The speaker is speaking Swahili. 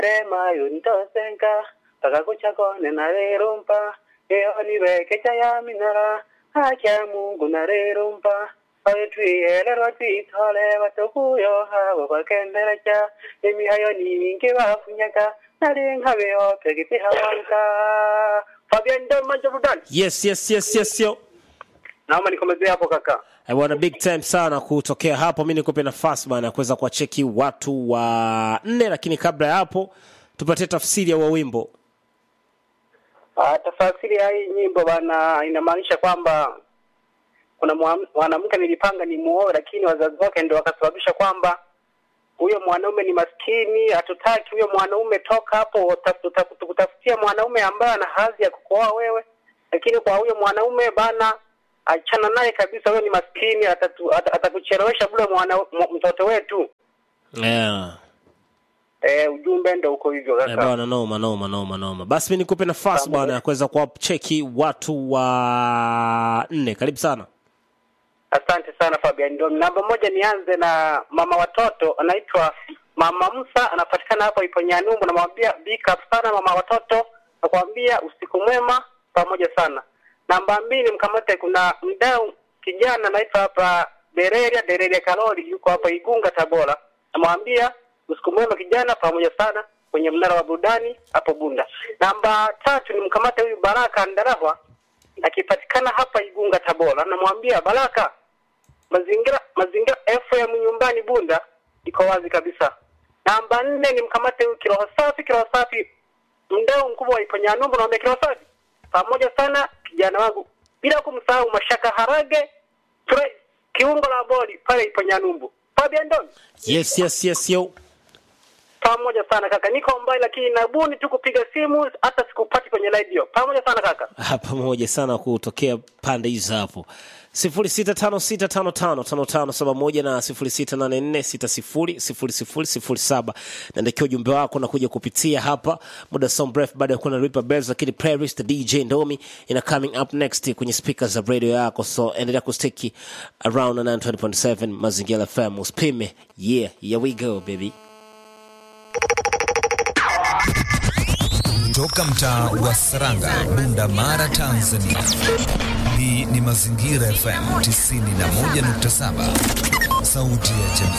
semayo ntosenga pakakuchakone narerumpa eyo nivekecha yaminara akya mungu narerumpa oyo twiyelerwa twitole batukuyo habo bakendelecha emihayo ningi bafunyaga nali nkabeyo pegitihawanka Fabian Doma Jordan yes yes yes yes yo naomba nikomezee hapo kaka Eh, bwana big time sana kutokea hapo mi nikupe nafasi bana ya kuweza kuwacheki watu wa nne lakini kabla ya hapo tupatie tafsiri ya wa wimbo Ah, tafasiri ya hii nyimbo bana inamaanisha kwamba kuna mwa- mwanamke nilipanga ni muoe, lakini wazazi wake ndio wakasababisha kwamba huyo mwanaume ni maskini, hatutaki huyo mwanaume, toka hapo, uta- tuta- tukutafutia mwanaume ambaye ana hadhi ya kukuoa wewe. Lakini kwa huyo mwanaume bana, achana naye kabisa, huyo ni maskini, atatu- ata- atakuchelewesha bure mwana m- mtoto wetu. yeah. Eh, ujumbe ndo uko hivyo Eh, kaka. bwana noma noma noma noma basi mi nikupe nafasi Pamoja. bwana ya kuweza kuwacheki watu wa nne karibu sana Asante sana Fabian Ndomi. Namba moja, nianze na mama watoto anaitwa Mama Musa, anapatikana hapo ipo Nyanumbu. Namwambia big up sana mama watoto, nakwambia usiku mwema pamoja sana. Namba mbili, mkamate, kuna mdau kijana anaitwa hapa Dereria Dereria Kalori, yuko hapa Igunga Tabora. Namwambia usiku mwema kijana, pamoja sana kwenye mnara wa burudani hapo Bunda. Namba tatu, ni mkamate huyu Baraka Ndarahwa akipatikana hapa Igunga Tabora, namwambia Baraka, mazingira mazingira FM nyumbani Bunda iko wazi kabisa. Namba nne ni mkamate huyu kiroho safi, kiroho safi, mdau mkubwa wa Iponyanumbu, naambia kiroho safi, pamoja sana kijana wangu, bila kumsahau Mashaka Harage Fre, kiungo la boli pale Iponyanumbu. Fabian Don, yes yes yes yo pamoja sana kaka, niko mbali lakini nabuni tu kupiga simu, hata sikupati kwenye radio. Pamoja sana kaka. Ah, pamoja sana kutokea pande hizo hapo sifuri sita tano sita tano tano tano tano saba moja na sifuri sita nane nne sita sifuri sifuri sifuri sifuri saba naandikia ujumbe wako na kuja kupitia hapa muda so mrefu baada ya kuwa na Ripper Bells lakini playlist DJ Ndomi ina coming up next kwenye speakers za radio yako so endelea kustiki around 920.7 mazingira FM usipime yeah here we go baby Toka mtaa wa Saranga, Bunda Mara, Tanzania. Hii ni Mazingira FM 91.7, sauti ya jamii.